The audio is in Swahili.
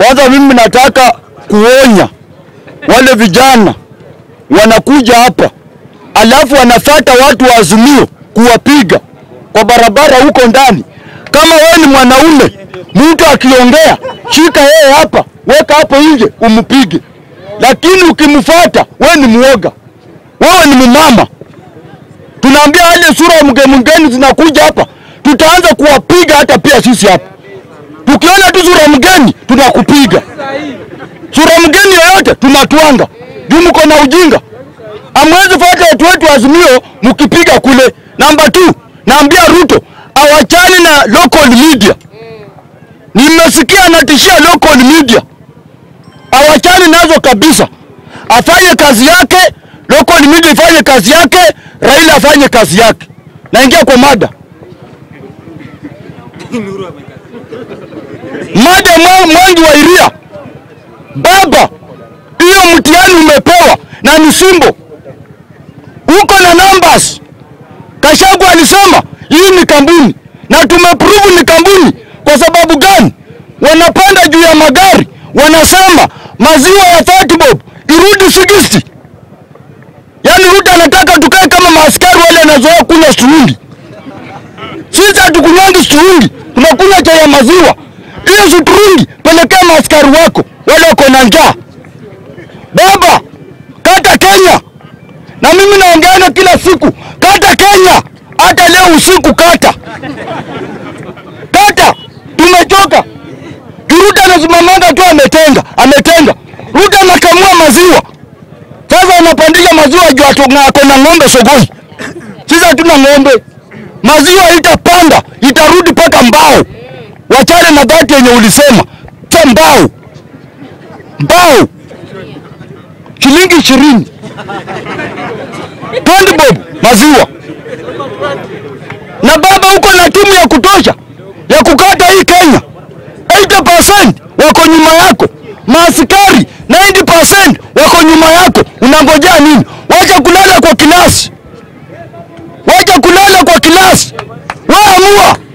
Kwanza mimi nataka kuonya wale vijana wanakuja hapa alafu wanafata watu wa Azimio kuwapiga kwa barabara huko ndani. Kama wewe ni mwanaume, mtu akiongea, shika yeye hapa, weka hapo nje umpige, lakini ukimfuata wewe ni muoga, wewe ni mumama. Tunaambia wale sura mgeni mgeni zinakuja hapa, tutaanza kuwapiga hata pia sisi hapa. Tukiona tu sura mgeni tunakupiga, sura mgeni yoyote tunatwanga juu mko na ujinga. Amwezi fuata watu wetu wa Azimio mkipiga kule. Namba 2 naambia Ruto awachane na local media. Nimesikia anatishia local media, awachane nazo kabisa, afanye kazi yake, local media ifanye kazi yake, Raila afanye kazi yake. Naingia kwa mada mada mwa- Mwangi wa Iria, baba, hiyo mtihani umepewa na ni simbo, uko na numbers. Kashagu alisema hii ni kampuni na tumeprove ni kampuni. Kwa sababu gani? Wanapanda juu ya magari, wanasema maziwa ya 30 bob irudi 60. Yaani Ruto anataka tukae kama maaskari wale wanazoea kunywa strungi. Sisi hatukunywangi strungi, tunakunywa chai ya maziwa. Hiyo strungi pelekea maaskari wako wale wako na njaa. Baba, kata Kenya na mimi naongeana kila siku, kata Kenya, hata leo usiku kata kata. Tumechoka. Kiruta anasimamanga tu ametenga, ametenga. Ruto anakamua maziwa, sasa anapandisha maziwa juu atu- na ako na ng'ombe sokoni. Sisi hatuna ng'ombe, maziwa itapanda, itarudi mpaka mbao. Wachane na dhati yenye ulisema ta mbao, mbao shilingi ishirini 20 bob maziwa. Na baba, uko na timu ya kutosha ya kukata hii Kenya. 80% wako nyuma yako, maaskari 90% wako nyuma yako. Unangojea nini? Wacha kulala kwa kilasi, wacha kulala kwa kilasi. Wewe amua.